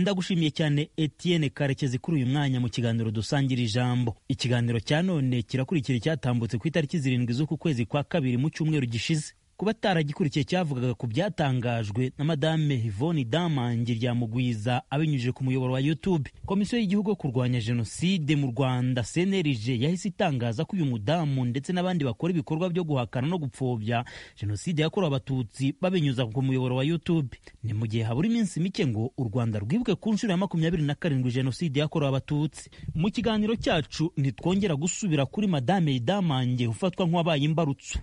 ndagushimiye cyane Etienne karekezi kuri uyu mwanya mu kiganiro dusangira ijambo ikiganiro cya none kirakurikira icyatambutse ku itariki zirindwi z'uku kwezi kwa kabiri mu cyumweru gishize kuba ataragikurikiye cyavugaga ku byatangajwe na madame Yvonne Damangi Ryamugwiza abinyujije ku muyoboro wa YouTube. Komisiyo y'igihugu yo kurwanya jenoside mu Rwanda CNRG yahise itangaza ko uyu mudamu ndetse n'abandi bakora ibikorwa byo guhakana no gupfobya jenoside yakorewe abatutsi babinyuza ku muyoboro wa YouTube. Ni mu gihe habura iminsi mike ngo u Rwanda rwibuke ku nshuro ya makumyabiri na karindwi jenoside yakorewe abatutsi. Mu kiganiro cyacu ntitwongera gusubira kuri madame Damangi ufatwa nk'uwabaye imbarutso.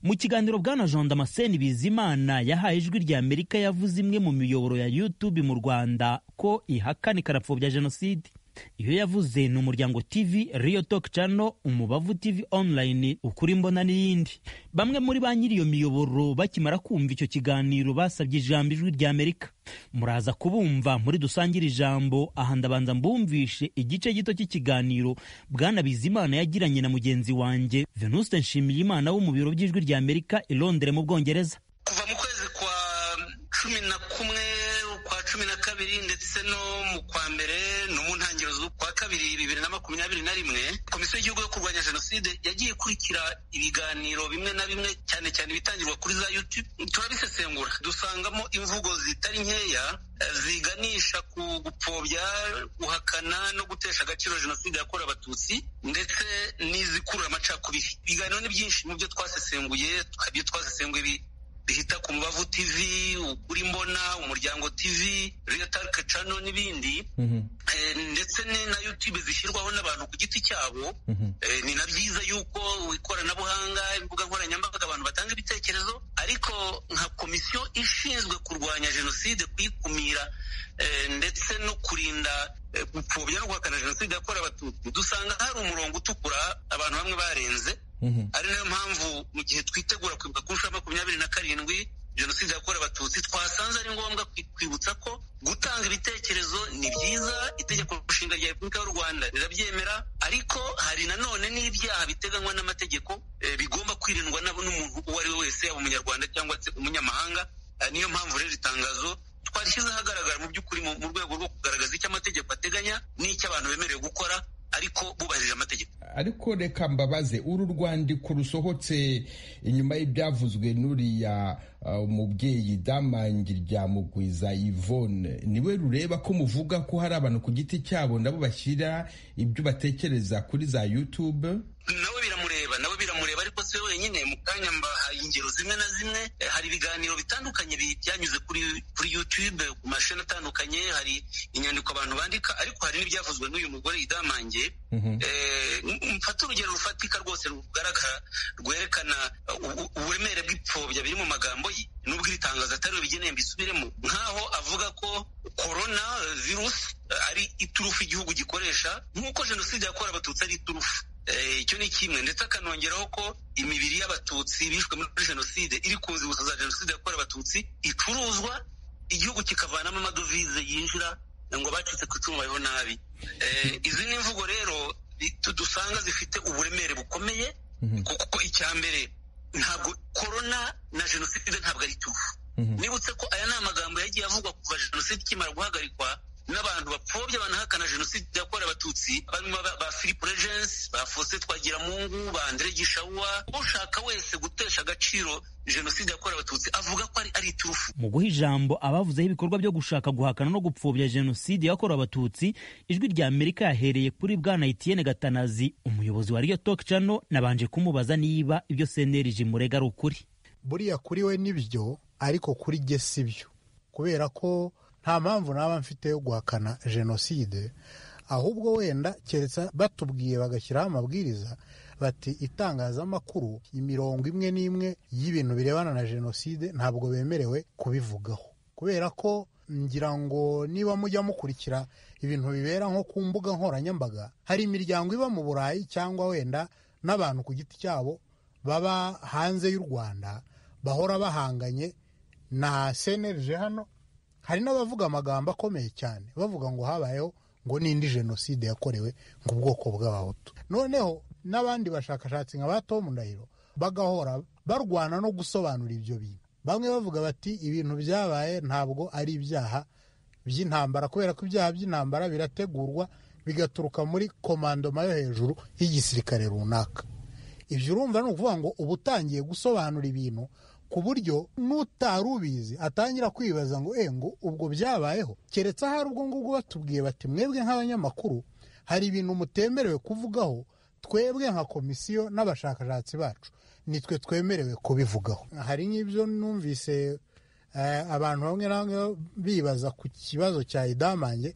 Mu kiganiro bwana Jean Damascene Bizimana yahaye ijwi rya Amerika yavuze imwe mu miyoboro ya YouTube mu Rwanda ko ihakana ikarapfobya jenoside. Iyo yavuze ni Umuryango TV, Rio Talk Channel, Umubavu TV Online, Ukuri Mbona n'iyindi. Bamwe muri ba nyiri iyo miyoboro bakimara kumva icyo kiganiro basabye ijambo ijwi rya Amerika. Muraza kubumva muri dusangire ijambo, aha ndabanza mbumvishe igice gito cy'ikiganiro Bwana Bizimana yagiranye na mugenzi wanjye Venuste Nshimiyimana wo mu biro by'ijwi rya Amerika i Londres mu Bwongereza. Kuva mu kwezi kwa cumi na kumwe kwa cumi na kabiri ndetse no mu kwa mbere no mu ntangiriro z'ukwa kabiri bibiri na makumyabiri na rimwe komisiyo y'igihugu yo kurwanya jenoside yagiye ikurikira ibiganiro bimwe na bimwe cyane cyane ibitangirwa kuri za yutube turabisesengura dusangamo imvugo zitari nkeya ziganisha ku gupfobya guhakana no gutesha agaciro jenoside yakorewe abatutsi ndetse n'izikurura amacakubiri ibiganiro ni byinshi mu byo twasesenguye ibyo twasesenguye bihita ku Mbavu TV ukuri mbona umuryango TV Real Talk Channel n'ibindi mm -hmm. e, ndetse ni na YouTube zishyirwaho n'abantu ku giti cyabo mm -hmm. e, ni na byiza yuko ikoranabuhanga imbuga nkoranyambaga abantu batanga ibitekerezo ariko nka komisiyo ishinzwe kurwanya jenoside kuyikumira e, ndetse no kurinda gupfobya no guhakana jenoside yakorewe abatutsi dusanga hari umurongo utukura abantu bamwe barenze ari nayo mpamvu mu gihe twitegura kwibuka ku nshuro ya makumyabiri na karindwi jenoside yakorewe abatutsi twasanze ari ngombwa kwibutsa ko gutanga ibitekerezo ni byiza itegeko nshinga rya repubulika y'u rwanda rirabyemera ariko hari nanone n'ibyaha biteganywa n'amategeko bigomba kwirindwa n'umuntu uwo ari we wese yaba umunyarwanda cyangwa se umunyamahanga niyo mpamvu rero itangazo twarishyize ahagaragara mu by'ukuri mu rwego rwo kugaragaza icyo amategeko ateganya n'icyo abantu bemerewe gukora ariko bubahirije amategeko ariko reka mbabaze uru rwandiko rusohotse inyuma y'ibyavuzwe n'uriya umubyeyi damangi rya mugwiza yvonne niwe rureba ko muvuga ko hari abantu ku giti cyabo nabo bashyira ibyo batekereza kuri za yutube nawe biramureba nawe biramureba ariko si we wenyine mu kanya mbahaye ingero zimwe na zimwe hari ibiganiro bitandukanye byanyuze kuri kuri yutube ku mashini atandukanye hari inyandiko abantu bandika ariko hari n'ibyavuzwe n'uyu mugore yidamange mfata urugero rufatika rwose rugaragara rwerekana uburemere bw'ipfobya biri mu magambo ye nubwo iri tangazo atariwe bigeneye mbisubiremo nk'aho avuga ko korona virusi ari iturufu igihugu gikoresha nk'uko jenoside yakorewe abatutsi ari iturufu icyo ni kimwe ndetse akanongeraho ko imibiri y'abatutsi bishwe muri jenoside iri ku nzibutso za jenoside yakorewe abatutsi icuruzwa igihugu kikavanamo amadovize yinjira ngo abacitse ku icumu babeho nabi izi ni imvugo rero dusanga zifite uburemere bukomeye kuko icya mbere ntabwo korona na jenoside ntabwo ari tuvu nibutse ko aya ni amagambo yagiye avugwa kuva jenoside ikimara guhagarikwa n'abantu bapfobya banahakana jenoside yakorewe abatutsi barimo ba philippe regensi ba faustin twagiramungu ba andre gishawa ushaka wese gutesha agaciro jenoside yakorewe abatutsi avuga ko ari iturufu mu guha ijambo abavuzeho ibikorwa byo gushaka guhakana no gupfobya jenoside yakorewe abatutsi ijwi rya amerika yahereye kuri bwana etienne gatanazi umuyobozi wa riyo talk channel nabanje kumubaza niba ibyo cnlg murega ari ukuri buriya kuri we nibyo ariko kuri jye si byo kubera ko nta mpamvu naba mfite yo guhakana jenoside ahubwo wenda keretse batubwiye bagashyiraho amabwiriza bati itangazamakuru imirongo imwe n'imwe y'ibintu birebana na jenoside ntabwo bemerewe kubivugaho kubera ko ngira ngo niba mujya mukurikira ibintu bibera nko ku mbuga nkoranyambaga hari imiryango iba mu burayi cyangwa wenda n'abantu ku giti cyabo baba hanze y'u rwanda bahora bahanganye na senerije hano hari n'abavuga amagambo akomeye cyane bavuga ngo habayeho ngo n'indi jenoside yakorewe ngo ubwoko bw'abahutu noneho n'abandi bashakashatsi nka ba Tom Ndahiro bagahora barwana no gusobanura ibyo bintu bamwe bavuga bati ibintu byabaye ntabwo ari ibyaha by'intambara kubera ko ibyaha by'intambara birategurwa bigaturuka muri komandoma yo hejuru y'igisirikare runaka ibyo urumva ni ukuvuga ngo uba utangiye gusobanura ibintu ku buryo n'utari ubizi atangira kwibaza ngo e ngo ubwo byabayeho keretse ahari ubwo ngubwo batubwiye bati mwebwe nk'abanyamakuru hari ibintu mutemerewe kuvugaho twebwe nka komisiyo n'abashakashatsi bacu nitwe twemerewe kubivugaho hari n'ibyo numvise abantu bamwe na bamwe bibaza ku kibazo cya idamange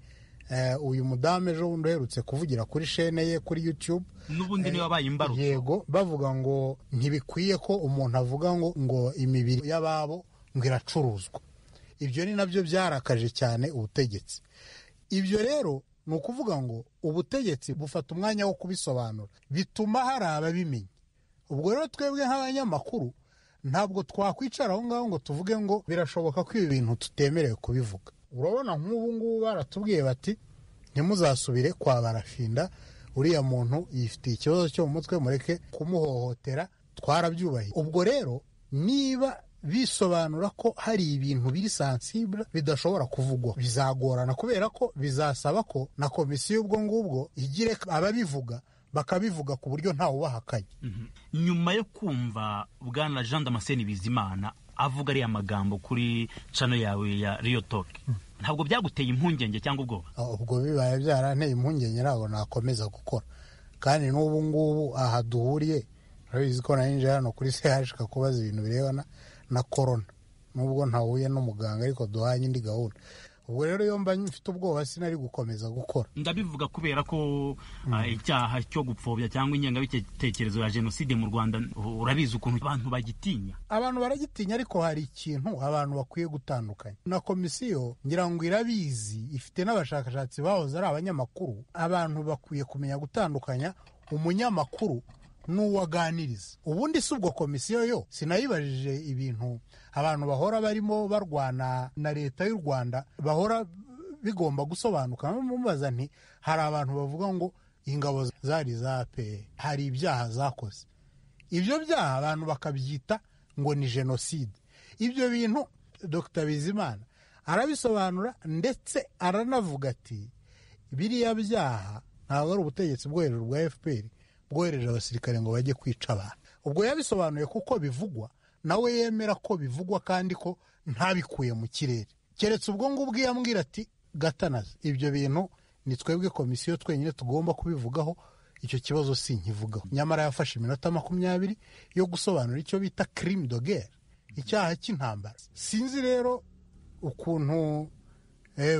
uyu mudamu ejo bundi uherutse kuvugira kuri shene ye kuri yutube n'ubundi niba abaye imbarutso yego bavuga ngo ntibikwiye ko umuntu avuga ngo ngo imibiri y'ababo ngo iracuruzwa ibyo ni nabyo byarakaje cyane ubutegetsi ibyo rero ni ukuvuga ngo ubutegetsi bufata umwanya wo kubisobanura bituma hari ababimenya ubwo rero twebwe nk'abanyamakuru ntabwo twakwicara aho ngaho ngo tuvuge ngo birashoboka ko ibi bintu tutemerewe kubivuga urabona nk'ubu ngubu baratubwiye bati ntimuzasubire kwa barafinda uriya muntu yifitiye ikibazo cyo mu mutwe mureke kumuhohotera twarabyubahiye ubwo rero niba bisobanura ko hari ibintu biri sansibura bidashobora kuvugwa bizagorana kubera ko bizasaba ko na komisiyo ubwo ngubwo igire ababivuga bakabivuga ku buryo ntawe ubahakanye nyuma yo kumva bwana jean damascene bizimana avuga ariya magambo kuri cano yawe ya riyo toke ntabwo byaguteye impungenge cyangwa ubwoba ubwo bibaye byaranteye impungenge ntabwo nakomeza gukora kandi n'ubu ngubu aha duhuriye urabizi ko narinjiye hano kuri sehashika kubaza ibintu birebana na korona nubwo ntahuye n'umuganga ariko duhanye indi gahunda ubwo rero iyo mba mfite ubwoba sinari gukomeza gukora ndabivuga kubera ko icyaha cyo gupfobya cyangwa ingengabitekerezo ya jenoside mu rwanda urabizi ukuntu abantu bagitinya abantu baragitinya ariko hari ikintu abantu bakwiye gutandukanya na komisiyo ngira ngo irabizi ifite n'abashakashatsi bahoze ari abanyamakuru abantu bakwiye kumenya gutandukanya umunyamakuru n'uwaganiriza ubundi si ubwo komisiyo yo sinayibajije ibintu abantu bahora barimo barwana na leta y'u rwanda bahora bigomba gusobanuka mubaza nti hari abantu bavuga ngo ingabo zari za peye hari ibyaha zakoze ibyo byaha abantu bakabyita ngo ni jenoside ibyo bintu dr bizimana arabisobanura ndetse aranavuga ati biriya byaha ntabwo ari ubutegetsi bwo hejuru bwa fpr bwohereje abasirikare ngo bajye kwica abantu ubwo yabisobanuye kuko bivugwa nawe yemera ko bivugwa kandi ko ntabikuye mu kirere keretse ubwo ngubwo iyo ambwira ati gatanaze ibyo bintu ni twebwe komisiyo twenyine tugomba kubivugaho icyo kibazo si nkivugaho nyamara yafashe iminota makumyabiri yo gusobanura icyo bita kirimi dogere icyaha cy'intambara sinzi rero ukuntu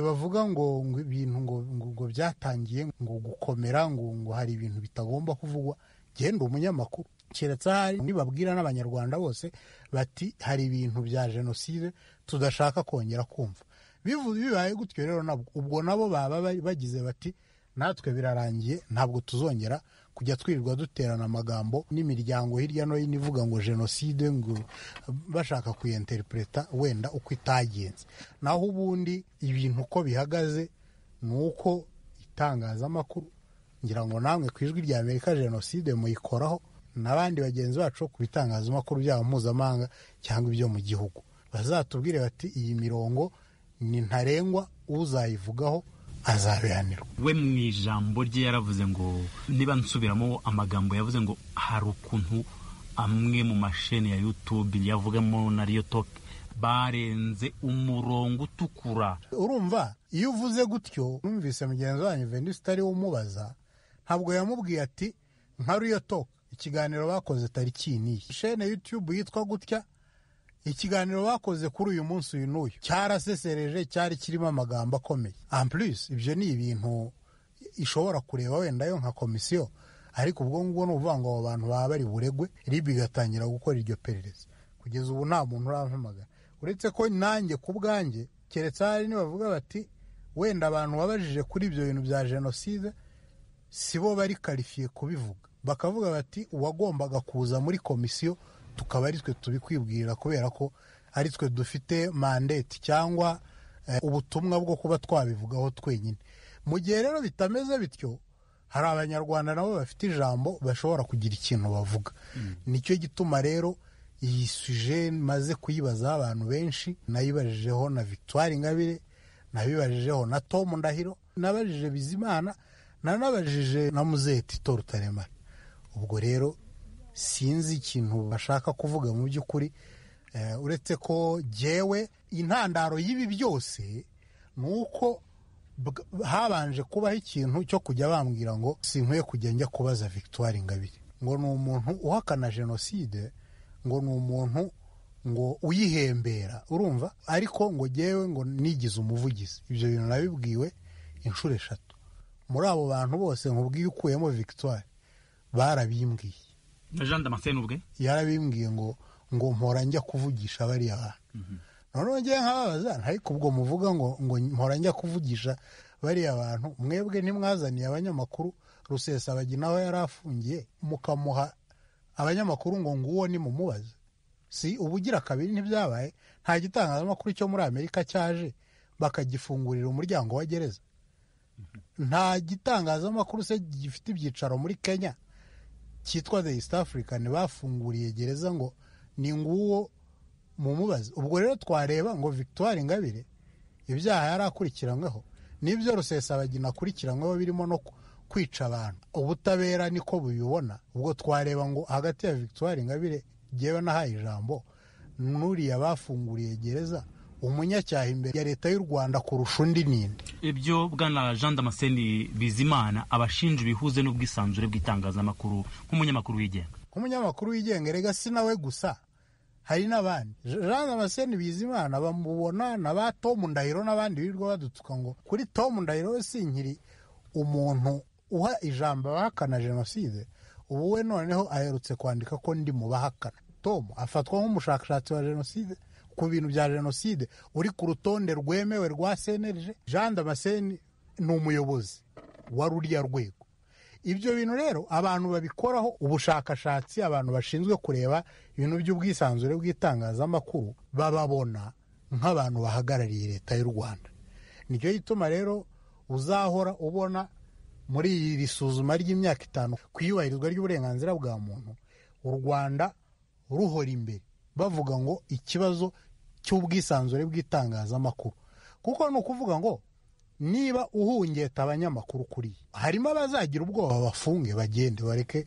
bavuga ngo ibintu ngo byatangiye ngo gukomera ngo ngo hari ibintu bitagomba kuvugwa genda umunyamakuru keretse ahari nibabwira n'abanyarwanda bose bati hari ibintu bya jenoside tudashaka kongera kumva bibaye gutyo rero nabwo ubwo nabo baba bagize bati natwe birarangiye ntabwo tuzongera kujya twirirwa duterana amagambo n'imiryango hirya no hino ivuga ngo jenoside ngo bashaka kuyenterintereta wenda uko itagenze naho ubundi ibintu uko bihagaze ni uko itangazamakuru ngira ngo namwe ku ijwi rya amerika jenoside muyikoraho n'abandi bagenzi bacu ku bitangazamakuru byabo mpuzamahanga cyangwa ibyo mu gihugu bazatubwire bati iyi mirongo ni ntarengwa uzayivugaho azabihanirwa we mu ijambo rye yaravuze ngo niba nsubiramo amagambo yavuze ngo hari ukuntu amwe mu masheni ya yutube yavugamo na riyo toke barenze umurongo utukura urumva iyo uvuze gutyo numvise mugenzi wanyu venisi utari umubaza ntabwo yamubwiye ati nka riyo toke ikiganiro bakoze tariki n'iyi shene yutube yitwa gutya ikiganiro bakoze kuri uyu munsi uyu n'uyu cyarasesereje cyari kirimo amagambo akomeye ampurisi ibyo ni ibintu ishobora kureba wenda yo nka komisiyo ariko ubwo ngubwo ni ukuvuga ngo abo bantu baba bari buregwe rib igatangira gukora iryo perereza kugeza ubu nta muntu urampamagara uretse ko nanjye ku bwanjye keretse hari nibavuga bati wenda abantu babajije kuri ibyo bintu bya jenoside si bo bari karifiye kubivuga bakavuga bati uwagombaga kuza muri komisiyo tukaba ari twe tubikwibwirira kubera ko ari twe dufite mandate cyangwa ubutumwa bwo kuba twabivugaho twenyine mu gihe rero bitameze bityo hari abanyarwanda nabo bafite ijambo bashobora kugira ikintu bavuga nicyo gituma rero iyi suje maze kuyibazaho abantu benshi nayibajijeho na victoire ingabire nabibajijeho na Tom Ndahiro nabajije Bizimana nanabajije na Muzeti Torutaremara ubwo rero sinzi ikintu bashaka kuvuga mu by'ukuri uretse ko jyewe intandaro y'ibi byose ni uko habanje kubaho ikintu cyo kujya bambwira ngo sinkwiye kujya njya kubaza victoire ngabire ngo ni umuntu uhakana jenoside ngo ni umuntu ngo uyihembera urumva ariko ngo jyewe ngo nigize umuvugizi ibyo bintu nabibwiwe inshuro eshatu muri abo bantu bose nkubwiye ukuyemo victoire barabimbwiye na jean damascene ubwe yarabimbwiye ngo ngo mpora njya kuvugisha bariya bantu noneho njye nkababaza ariko ubwo muvuga ngo ngo mpora njya kuvugisha bariya bantu mwebwe ntimwazaniye abanyamakuru rusesabagi nawe yari afungiye mukamuha abanyamakuru ngo nguwo ni mumubaze si ubugira kabiri ntibyabaye nta gitangazamakuru cyo muri amerika cyaje bakagifungurira umuryango wa gereza nta gitangazamakuru se gifite ibyicaro muri kenya cyitwa the east african bafunguriye gereza ngo ni nguwo mumubazi ubwo rero twareba ngo victoire ngabire ibyaha yari akurikiranyweho n'ibyo rusesabagina akurikiranyweho birimo no kwica abantu ubutabera niko bubibona ubwo twareba ngo hagati ya victoire ngabire ngewe nahaye ijambo n'uriya bafunguriye gereza umunyacyaha imbere ya leta y'u rwanda kurusha undi ninde ibyo bwana jean damascene bizimana abashinja ibihuze n'ubwisanzure bw'itangazamakuru nk'umunyamakuru wigenga nk'umunyamakuru wigenga rega si nawe gusa hari n'abandi jean damascene bizimana bamubona na ba tomu ndahiro n'abandi birirwa badutuka ngo kuri tomu ndahiro we si nkiri umuntu uha ijambo abahakana jenoside ubu we noneho aherutse kwandika ko ndi mu bahakana tomu afatwa nk'umushakashatsi wa jenoside ku bintu bya jenoside uri ku rutonde rwemewe rwa senerije jean damascene ni umuyobozi wa ruriya rwego ibyo bintu rero abantu babikoraho ubushakashatsi abantu bashinzwe kureba ibintu by'ubwisanzure bw'itangazamakuru bababona nk'abantu bahagarariye leta y'u rwanda nicyo gituma rero uzahora ubona muri iri suzuma ry'imyaka itanu ku iyubahirizwa ry'uburenganzira bwa muntu u rwanda ruhora imbere bavuga ngo ikibazo cy'ubwisanzure bw'itangazamakuru kuko ni ukuvuga ngo niba uhungeta abanyamakuru kuri harimo abazagira ubwoba bafunge bagende bareke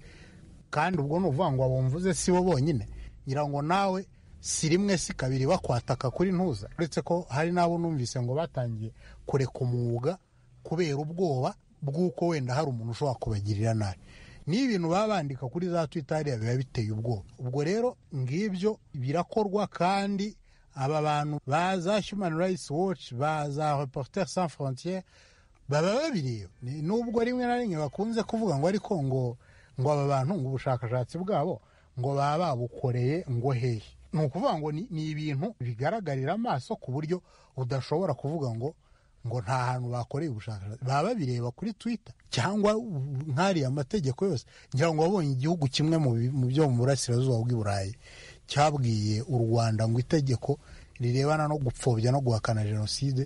kandi ubwo ni ukuvuga ngo abumvuze si bo bonyine ngira ngo nawe si rimwe si kabiri bakwataka kuri ntuza uretse ko hari n'abo numvise ngo batangiye kureka umwuga kubera ubwoba bw'uko wenda hari umuntu ushobora kubagirira nabi ni ibintu baba bandika kuri za twita hariya biba biteye ubwoba ubwo rero ngibyo birakorwa kandi aba bantu ba za human rights watch ba za reporter sans frontiere baba babireba nubwo rimwe na rimwe bakunze kuvuga ngo ariko ngo ngo aba bantu ngo ubushakashatsi bwabo ngo baba babukoreye ngo hehe ni ukuvuga ngo ni ibintu bigaragarira amaso ku buryo udashobora kuvuga ngo ngo nta hantu bakoreye ubushakashatsi baba babireba kuri twitter cyangwa nk'ariya amategeko yose ngira ngo wabonye igihugu kimwe mu byo mu burasirazuba bw'iburayi cyabwiye u rwanda ngo itegeko rirebana no gupfobya no guhakana jenoside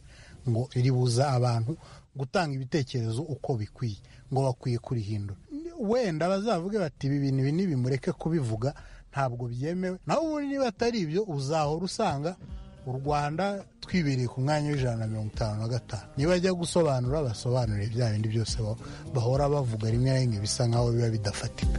ngo ribuza abantu gutanga ibitekerezo uko bikwiye ngo bakwiye kurihindura wenda bazavuge bati ibi bintu ibi nibimureke kubivuga ntabwo byemewe naho ubundi niba atari ibyo uzahora usanga u rwanda twibereye ku mwanya w'ijana na mirongo itanu na gatanu niba ajya gusobanura basobanure bya bindi byose bahora bavuga rimwe na rimwe bisa nkaho biba bidafatika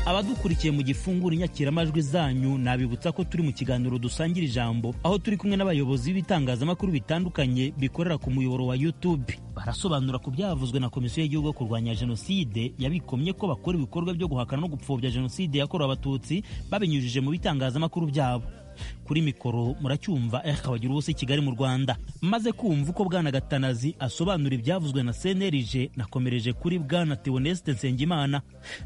abadukurikiye mu gifungura inyakiramajwi zanyu nabibutsa ko turi mu kiganiro dusangira ijambo aho turi kumwe n'abayobozi b'ibitangazamakuru bitandukanye bikorera ku muyoboro wa YouTube barasobanura ku byavuzwe na komisiyo y'igihugu yo kurwanya jenoside yabikomye ko bakora ibikorwa byo guhakana no gupfobya jenoside yakorewe abatutsi babinyujije mu bitangazamakuru byabo kuri mikoro muracyumva eka wagira ubusa kigali mu rwanda maze kumva uko bwana gatanazi asobanura ibyavuzwe na cnlg nakomereje kuri bwana teoneste nsengimana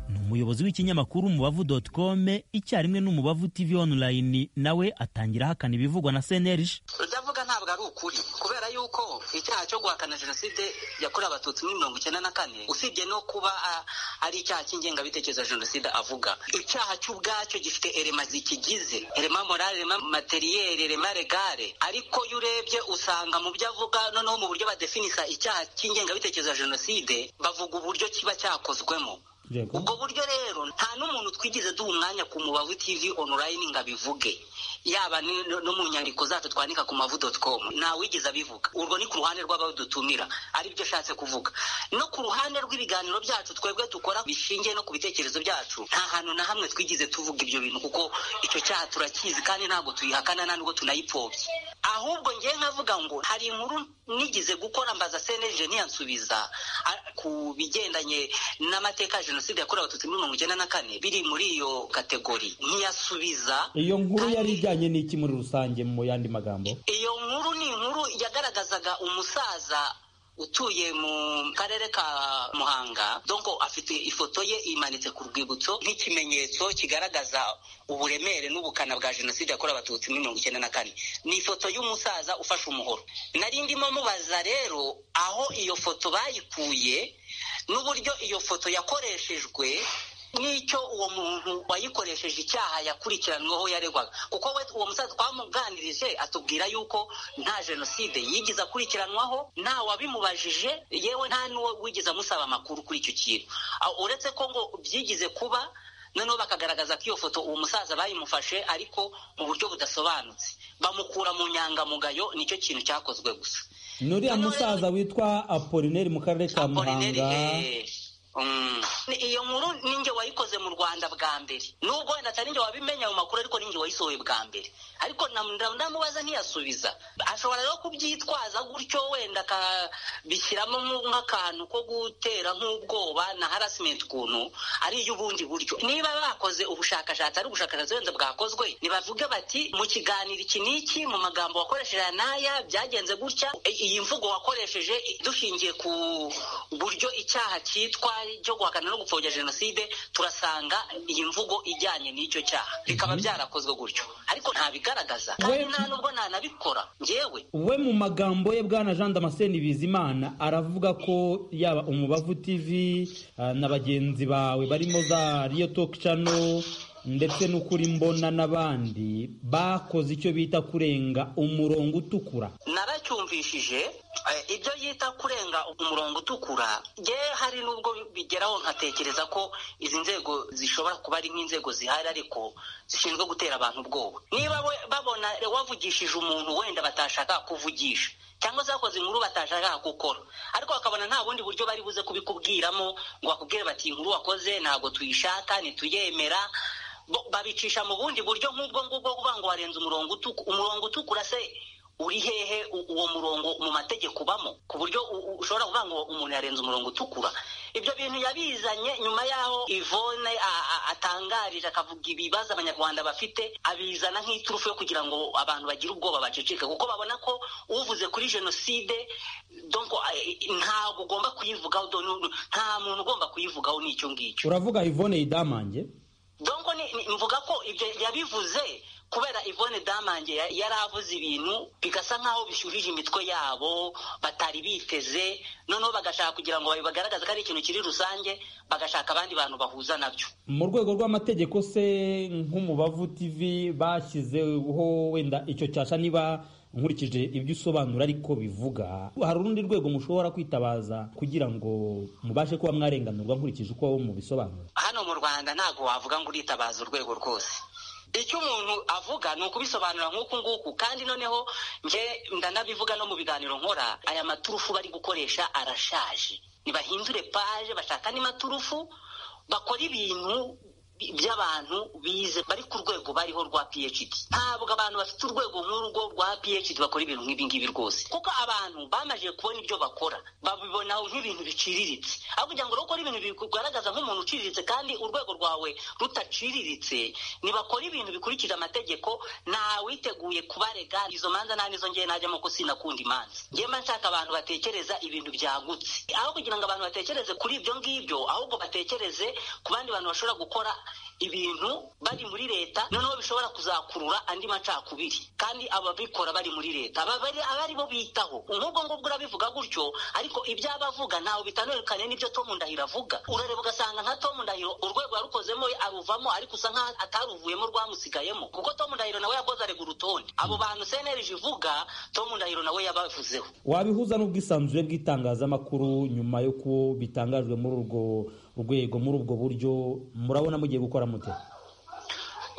ni umuyobozi w'ikinyamakuru umubavu com icyarimwe n'umubavu tv online nawe atangira ahakana ibivugwa na cnlg udavuga ntabwo ari ukuri kubera yuko icyaha cyo guhakana jenoside yakorewe abatutsi muri mirongo icyenda na kane usibye no kuba ari icyaha cy'ingengabitekerezo ya jenoside avuga icyaha cy'ubwacyo gifite erema zikigize erema morale rema materiyeri rema regare ariko iyo urebye usanga mu byo avuga noneho mu buryo badefinisa icyaha cy'ingengabitekerezo ya jenoside bavuga uburyo kiba cyakozwemo ubwo buryo rero nta n'umuntu twigeze duha umwanya ku mubavu tv online ngo abivuge yaba no mu nyandiko zacu twandika ku mavu doti komu ntawigeze abivuga urwo ni ku ruhande rw'abadutumira aribyo ashatse kuvuga no ku ruhande rw'ibiganiro byacu twebwe dukora bishingiye no ku bitekerezo byacu nta hantu na hamwe twigeze tuvuga ibyo bintu kuko icyo cyaha turakizi kandi ntabwo tuyihakana nta nubwo tunayipfobye ahubwo ngewe nkavuga ngo hari inkuru nigeze gukora mbaza seneje ntiyansubiza ku bigendanye n'amateka ya jenoside yakorewe abatutsi muri mirongo icyenda na kane biri muri iyo kategori ntiyasubiza iyo nkuru yari ijyanye n'iki muri rusange mu yandi magambo iyo nkuru ni inkuru yagaragazaga umusaza utuye mu karere ka muhanga donko afite ifoto ye imanitse ku rwibutso nk'ikimenyetso kigaragaza uburemere n'ubukana bwa jenoside yakorewe abatutsi muri mirongo icyenda na kane ni ifoto y'umusaza ufashe umuhoro nari ndimo mubaza rero aho iyo foto bayikuye n'uburyo iyo foto yakoreshejwe n'icyo uwo muntu wayikoresheje icyaha yakurikiranweho yaregwaga kuko we uwo musaza twamuganirije atubwira yuko nta jenoside yigeze akurikiranwaho nta wabimubajije yewe nta n'uwo wigeze amusaba amakuru kuri icyo kintu uretse ko ngo byigize kuba noneho bakagaragaza ko iyo foto uwo musaza bayimufashe ariko mu buryo budasobanutse bamukura mu nyangamugayo nicyo kintu cyakozwe gusa nuriya musaza witwa apolineri mu karere ka muhanga iyo nkuru ninjye wayikoze mu rwanda bwa mbere nubwo wenda atari njye wabimenya mu makuru ariko ninjye wayisohoye bwa mbere ariko ndamubaza ntiyasubiza ashobora rero kubyitwaza gutyo wenda akabishyiramo nk'akantu ko gutera nk'ubwoba na harasimenti ukuntu ari iy'ubundi buryo niba bakoze ubushakashatsi ari ubushakashatsi wenda bwakozwe nibavuge bati mu kiganiro iki n'iki mu magambo wakoresheje n'aya byagenze gutya iyi mvugo wakoresheje dushingiye ku buryo icyaha cyitwa cyo guhakana no gupfobya jenoside turasanga iyi mvugo ijyanye n'icyo cyaha bikaba byarakozwe gutyo ariko ntabigaragaza kandi nta nubwo ntanabikora ngewe we mu magambo ye bwana jean damascene bizimana aravuga ko yaba umubavu tv na bagenzi bawe barimo za riyo toki cano ndetse n'ukuri mbona n'abandi bakoze icyo bita kurenga umurongo utukura naracyumvishije ibyo yita kurenga umurongo utukura ye hari n'ubwo bigeraho nkatekereza ko izi nzego zishobora kuba ari nk'inzego zihari ariko zishinzwe gutera abantu ubwoba niba babona wavugishije umuntu wenda batashaka kuvugisha cyangwa se bakoze inkuru batashaka gukora ariko bakabona nta bundi buryo bari buze kubikubwiramo ngo bakubwire bati inkuru wakoze ntabwo tuyishaka ntituyemera babicisha mu bundi buryo nk'ubwo ngubwo kuvuga ngo warenze umurongo umurongo utukura se uri hehe uwo murongo mu mategeko ubamo ku buryo ushobora kuvuga ngo umuntu yarenze umurongo utukura ibyo bintu yabizanye nyuma y'aho ivone atangarije akavuga ibibazo abanyarwanda bafite abizana nk'iturufu yo kugira ngo abantu bagire ubwoba baceceke kuko babona ko uvuze kuri jenoside ntabwo ugomba kuyivugaho nta muntu ugomba kuyivugaho n'icyo ngicyo uravuga ivone yidamange donko mvuga ko ibyo yabivuze kubera ivone damange yari avuze ibintu bigasa nk'aho bishyuhije imitwe yabo batari biteze noneho bagashaka kugira ngo bagaragaze ko ari ikintu kiri rusange bagashaka abandi bantu bahuza nabyo mu rwego rw'amategeko se nk'umubavu tv bashyizeho wenda icyo cyasha niba nkurikije ibyo usobanura ariko bivuga hari urundi rwego mushobora kwitabaza kugira ngo mubashe kuba mwarenganurwa nkurikije uko mubisobanura hano mu rwanda ntabwo wavuga ngo uritabaza urwego rwose icyo umuntu avuga ni ukubisobanura nk'uku nguku kandi noneho nge ndanabivuga no mu biganiro nkora aya maturufu bari gukoresha arashaje ntibahindure paje bashaka andi maturufu bakora ibintu by'abantu bize bari ku rwego bariho rwa phd ntabwo abantu bafite urwego nk'urugo rwa phd bakora ibintu nk'ibi ngibi rwose kuko abantu bamaze kubona ibyo bakora babibona nk'ibintu biciriritse aho kugira ngo bakore ibintu bigaragaza nk'umuntu uciriritse kandi urwego rwawe rutaciriritse ntibakora ibintu bikurikije amategeko ntawiteguye kubarega izo manza nta nizo ngewe najyamo ko sinakunda imanza ngewe mba nshaka abantu batekereza ibintu byagutse aho kugira ngo abantu batekereze kuri ibyo ngibyo ahubwo batekereze ku bandi bantu bashobora gukora ibintu bari muri leta noneho bishobora kuzakurura andi macakubiri kandi ababikora bari muri leta abari bo bitaho nk'ubwo ngubwo urabivuga gutyo ariko ibyo abavuga ntawe bitanukanye n'ibyo tom ndahiro avuga urareba ugasanga nka tom ndahiro urwego yarukozemo aruvamo ariko usa nk'aho ataruvuyemo rwamusigayemo kuko tom ndahiro nawe yakoze arega urutonde abo bantu senerije ivuga tom ndahiro nawe yabavuzeho wabihuza n'ubwisanzure bw'itangazamakuru nyuma yo bitangajwe muri urwo rwego muri ubwo buryo murabona mugiye gukora mute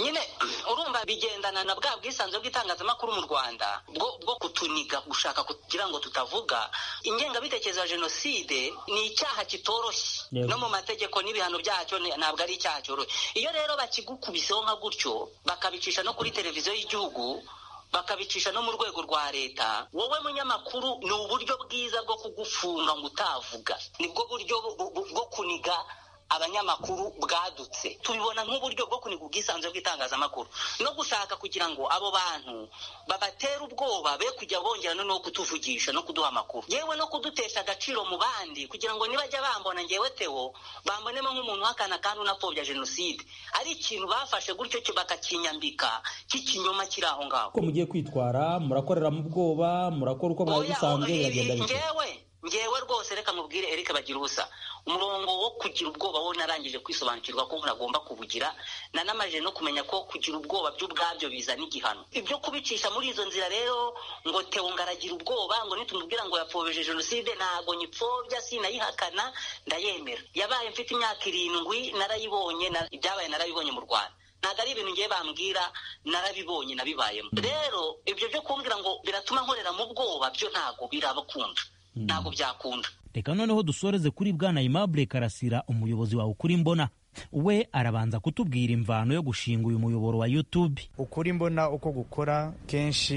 nyine urumva bigendana na bwa bwisanzure bw'itangazamakuru mu rwanda bwo kutuniga gushaka kugira ngo tutavuga ingengabitekerezo ya jenoside ni icyaha kitoroshye no mu mategeko n'ibihano byacyo ntabwo ari icyaha cyoroshye iyo rero bakigukubiseho nka gutyo bakabicisha no kuri televiziyo y'igihugu bakabicisha no mu rwego rwa leta wowe munyamakuru ni uburyo bwiza bwo kugufunga ngo utavuga nibwo buryo bwo kuniga abanyamakuru bwadutse tubibona nk'uburyo bwo kuniga ubwisanzure bw'itangazamakuru no gushaka kugira ngo abo bantu babatera ubwoba be kujya bongera noneho kutuvugisha no kuduha amakuru yewe no kudutesha agaciro mu bandi kugira ngo nibajya bambona ngewe tewo bambonemo nk'umuntu uhakana kandi unapfobya jenoside ari ikintu bafashe gutyo bakakinyambika cy'ikinyoma kiri aho ngaho uko mugiye kwitwara murakorera mu bwoba murakora uko mwabisanzwe biragenda ngewe ngewe rwose reka mubwire erike bagira ubusa umurongo wo kugira ubwoba wo narangije kwisobanukirwa ko umuntu agomba kubugira nanamajije no kumenya ko kugira ubwoba by'ubwabyo bizana igihano ibyo kubicisha muri izo nzira rero ngo tewo ngaragira ubwoba ngo nitumubwira ngo yapfobije jenoside ntabwo nyipfobya sinayihakana ndayemera yabaye mfite imyaka irindwi narayibonye ibyabaye narabibonye mu rwanda ntabwo ari ibintu ngiye bambwira narabibonye nabibayemo rero ibyo byo kumbwira ngo biratuma nkorera mu bwoba byo ntabwo birabakunda ntabwo byakunda reka noneho dusoreze kuri bwana Aimable karasira umuyobozi wawe ukuri mbona we arabanza kutubwira imvano yo gushinga uyu muyoboro wa YouTube ukuri mbona uko gukora kenshi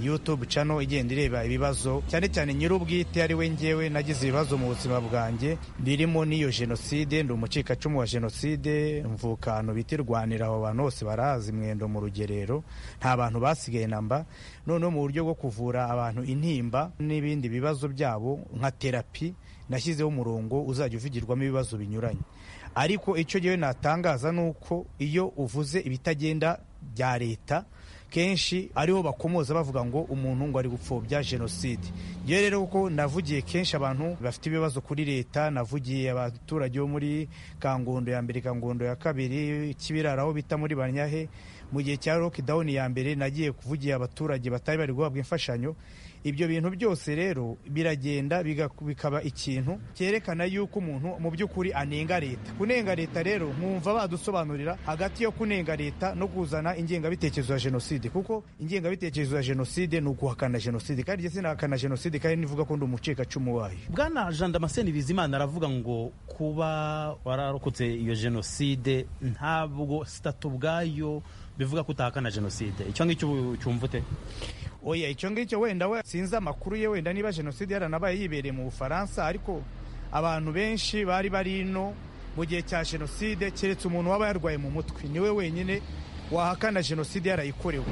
YouTube channel igenda ireba ibibazo cyane cyane nyir'ubwite ari we ngewe nagize ibibazo mu buzima bwanjye birimo n'iyo jenoside ndi umucikacumu wa jenoside mvuka ahantu bita irwanira abo bantu bose barazi mwendo mu rugerero nta bantu basigaye namba noneho mu buryo bwo kuvura abantu intimba n'ibindi bibazo byabo nka terapi nashyizeho umurongo uzajya uvugirwamo ibibazo binyuranye ariko icyo gihe natangaza ni uko iyo uvuze ibitagenda bya leta kenshi ariho bakomoza bavuga ngo umuntu ngo ari gupfobya jenoside iyo rero kuko navugiye kenshi abantu bafite ibibazo kuri leta navugiye abaturage bo muri kangondo ya mbere kangondo ya kabiri kibirara aho bita muri banyahe mu gihe cya lockdown ya mbere nagiye kuvugira abaturage batari bari guhabwa imfashanyo ibyo bintu byose rero biragenda bikaba ikintu cyerekana yuko umuntu mu by'ukuri anenga leta kunenga leta rero mwumva badusobanurira hagati yo kunenga leta no kuzana ingengabitekerezo ya jenoside kuko ingengabitekerezo ya jenoside ni ukuhakana jenoside kandi jye sinahakana jenoside kandi nivuga ko ndi umucikacumu wayo bwana jean damascene bizimana aravuga ngo kuba wararokotse iyo jenoside ntabwo sitatu ubwayo bivuga ko utahakana jenoside icyo ngicyo cyumva ute oya icyo ngicyo wenda we sinzi amakuru ye wenda niba jenoside yaranabaye yibereye mu bufaransa ariko abantu benshi bari bari ino mu gihe cya jenoside keretse umuntu waba yarwaye mu mutwe niwe wenyine wahakana jenoside yarayikorewe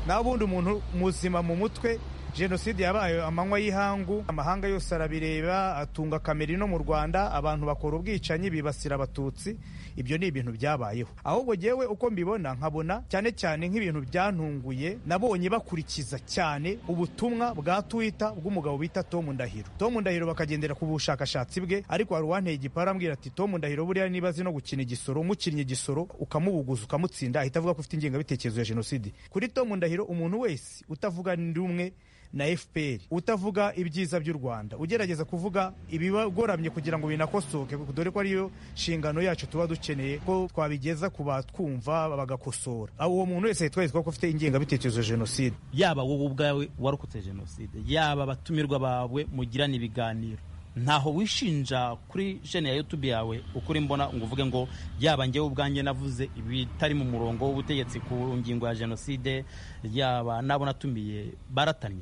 naho ubundi umuntu muzima mu mutwe jenoside yabaye amanywa y'ihangu amahanga yose arabireba atunga kamera ino mu rwanda abantu bakora ubwicanyi bibasira abatutsi ibyo ni ibintu byabayeho ahubwo ngewe uko mbibona nkabona cyane cyane nk'ibintu byantunguye nabonye bakurikiza cyane ubutumwa bwa twita bw'umugabo bita Tom Ndahiro Tom Ndahiro bakagendera ku bushakashatsi bwe ariko hari uwanteye igipara ambwira ati Tom Ndahiro buriya niba azi no gukina igisoro umukinnyi igisoro ukamubuguza ukamutsinda ahita avuga ko ufite ingengabitekerezo ya jenoside kuri Tom Ndahiro umuntu wese utavuga rumwe na fpr utavuga ibyiza by'u rwanda ugerageza kuvuga ibigoramye kugira ngo binakosoke dore ko ariyo nshingano yacu tuba dukeneye ko twabigeza ku batwumva bagakosora uwo muntu wese yitwa ko ufite ingengabitekerezo ya jenoside yaba wowe ubwawe warokotse jenoside yaba abatumirwa bawe mugirana ibiganiro ntaho wishinja kuri jene ya yutube yawe ukuri mbona ngo uvuge ngo yaba njyewe ubwanjye navuze ibitari mu murongo w'ubutegetsi ku ngingo ya jenoside yaba nabo natumiye baratanye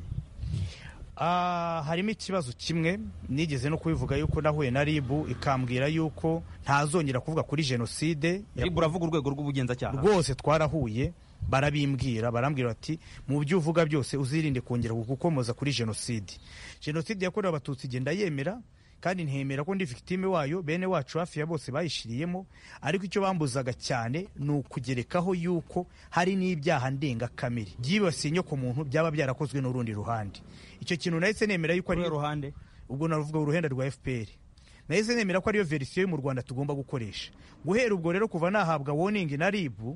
harimo ikibazo kimwe nigeze no kubivuga yuko nahuye na ribu ikambwira yuko ntazongera kuvuga kuri jenoside ribu uravuga urwego rw'ubugenzacyaha rwose twarahuye barabimbwira barambwira bati mu byo uvuga byose uzirinde kongera gukomoza kuri jenoside jenoside yakorewe abatutsi igenda yemera kandi ntemera ko ndi victime wayo bene wacu hafi ya bose bayishiriyemo ariko icyo bambuzaga cyane ni ukugerekaho yuko hari n'ibyaha ndengakamere byibasiye inyo ku muntu byaba byarakozwe n'urundi ruhande icyo kintu nahise nemera yuko ari ruhande ubwo navuga uruhenda rwa fpr nahise nemera ko ariyo verisiyo yo mu rwanda tugomba gukoresha guhera ubwo rero kuva nahabwa warning na ribu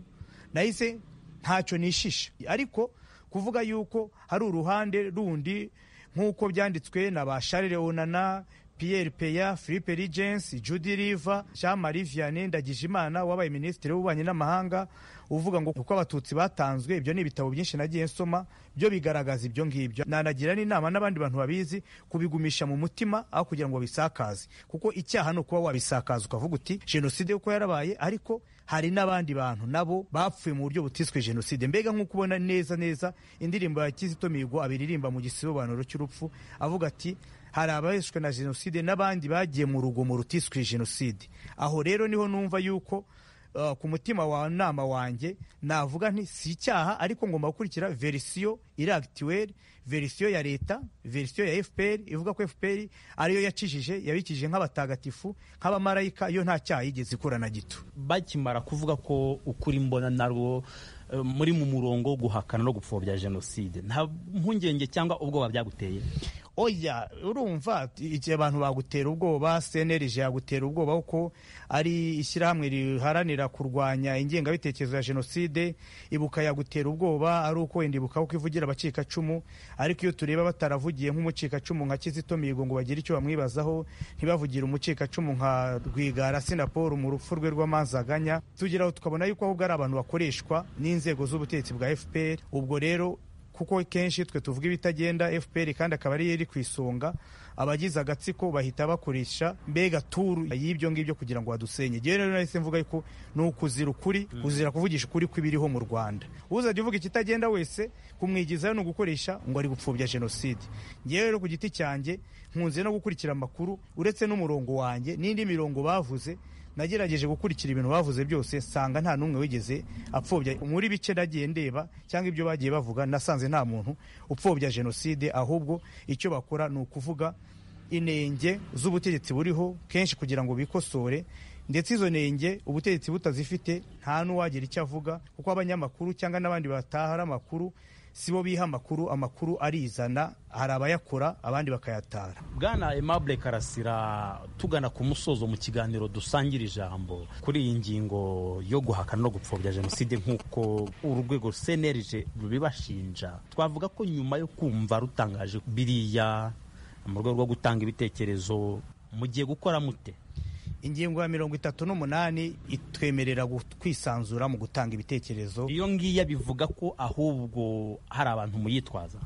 nahise ntacyo nishisha ariko kuvuga yuko hari uruhande rundi nk'uko byanditswe na ba sharirewonana Pierre Peya Philippe Regence Judy Riva Jean Marie Vianney Ndagijimana wabaye minisitiri w'ububanyi n'amahanga uvuga ngo uko abatutsi batanzwe ibyo ni ibitabo byinshi nagiye nsoma byo bigaragaza ibyo ngibyo nanagira n'inama n'abandi bantu babizi kubigumisha mu mutima aho kugira ngo babisakaze kuko icyaha ni ukuba wabisakaza ukavuga uti jenoside kuko yarabaye ariko hari n'abandi bantu nabo bapfuye mu buryo butiswe jenoside mbega nk'uko ubona neza neza indirimbo ya kizito mihigo abiririmba mu gisobanuro cy'urupfu avuga ati hari abaheshwe na jenoside n'abandi bagiye mu rugomo rutiswe jenoside aho rero niho numva yuko Uh, ku mutima wa nama wanjye navuga nti si icyaha ariko ngomba gukurikira verisiyo iri akituweri verisiyo ya leta verisiyo ya fpr ivuga ko fpr ariyo yakijije yabikije nk'abatagatifu nk'abamarayika iyo nta cyaha yigeze ikura na gito bakimara kuvuga ko ukuri mbona narwo muri mu murongo wo guhakana no gupfobya jenoside nta mpungenge cyangwa ubwoba byaguteye oya urumva igihe abantu bagutera ubwoba cnlg yagutera ubwoba kuko ari ishyirahamwe riharanira kurwanya ingengabitekerezo ya jenoside ibuka yagutera ubwoba ari uko wenda ibuka kuko ivugira abacikacumu ariko iyo tureba bataravugiye nk'umucikacumu nka kizito mihigo ngo bagire icyo bamwibazaho ntibavugire umucikacumu nka rwigara sinaporo mu rupfu rwe rw'amanzaganya tugeraho tukabona yuko ahubwo ari abantu bakoreshwa n'inzego z'ubutegetsi bwa fpr ubwo rero kuko kenshi twe tuvuga ibitagenda fpr kandi akaba ariyo iri ku isonga abagize agatsiko bahita bakoresha mbega turu y'ibyo ngibyo kugira ngo badusenye ngewe rero nahise mvuga yuko ni ukuzira ukuri kuzira kuvugisha ukuri kw'ibiriho mu rwanda uzajya uvuga ikitagenda wese kumwigizayo ni ugukoresha ngo ari gupfubya jenoside ngewe rero ku giti cyanjye nkunze no gukurikira amakuru uretse n'umurongo wanjye n'indi mirongo bavuze nagerageje gukurikira ibintu bavuze byose nsanga nta n'umwe wigeze apfobya muri bice nagiye ndeba cyangwa ibyo bagiye bavuga nasanze nta muntu upfobya jenoside ahubwo icyo bakora ni ukuvuga inenge z'ubutegetsi buriho kenshi kugira ngo bikosore ndetse izo nenge ubutegetsi butazifite nta n'uwagira icyo avuga kuko abanyamakuru cyangwa n'abandi batahara amakuru si bo biha amakuru amakuru arizana hari abayakora abandi bakayatara bwana aimable karasira tugana ku musozo mu kiganiro dusangira ijambo kuri iyi ngingo yo guhakana no gupfobya jenoside nk'uko urwego cnlg rubibashinja twavuga ko nyuma yo kumva rutangaje biriya mu rwego rwo gutanga ibitekerezo mugiye gukora mute ingingo ya mirongo itatu n'umunani itwemerera kwisanzura mu gutanga ibitekerezo iyo ngiya bivuga ko ahubwo hari abantu muyitwaza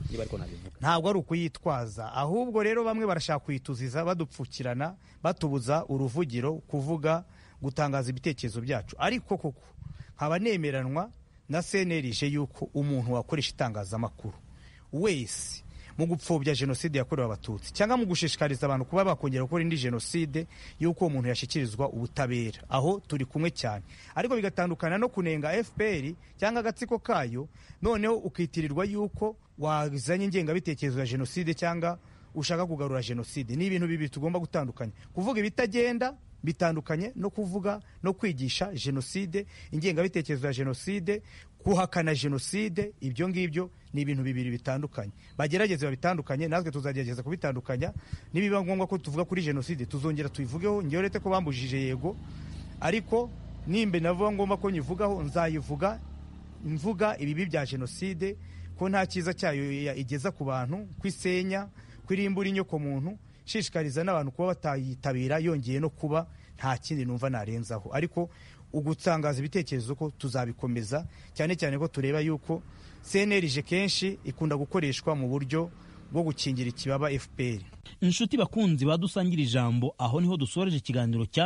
ntabwo ari ukuyitwaza ahubwo rero bamwe barashaka kuyituziza badupfukirana batubuza uruvugiro kuvuga gutangaza ibitekerezo byacu ariko koko nkaba nemeranwa na cnlg yuko umuntu wakoresha itangazamakuru wese mu gupfobya jenoside yakorewe abatutsi cyangwa mu gushishikariza abantu kuba bakongera gukora indi jenoside y'uko uwo muntu yashyikirizwa ubutabera aho turi kumwe cyane ariko bigatandukana no kunenga fpr cyangwa agatsiko kayo noneho ukitirirwa y'uko wazanye ingengabitekerezo ya jenoside cyangwa ushaka kugarura jenoside ni ibintu bibiri tugomba gutandukanya kuvuga ibitagenda bitandukanye no kuvuga no kwigisha jenoside ingengabitekerezo ya jenoside guhakana jenoside ibyo ngibyo ni ibintu bibiri bitandukanye bagerageze babitandukanye natwe tuzagerageza kubitandukanya nibiba ngombwa ko tuvuga kuri jenoside tuzongera tuyivugeho ngewe uretse ko bambujije yego ariko nimba navuga ngombwa ko nyivugaho nzayivuga mvuga ibibi bya jenoside ko nta cyiza cyayo igeza ku bantu kwisenya kwirimbura inyoko muntu shishikariza n'abantu kuba batayitabira yongeye no kuba nta kindi numva narenzaho ariko ugutangaza ibitekerezo ko tuzabikomeza cyane cyane ko tureba yuko cnlg kenshi ikunda gukoreshwa mu buryo bwo gukingira ikibaba fpr inshuti bakunzi badusangire ijambo aho niho dusoreje ikiganiro cya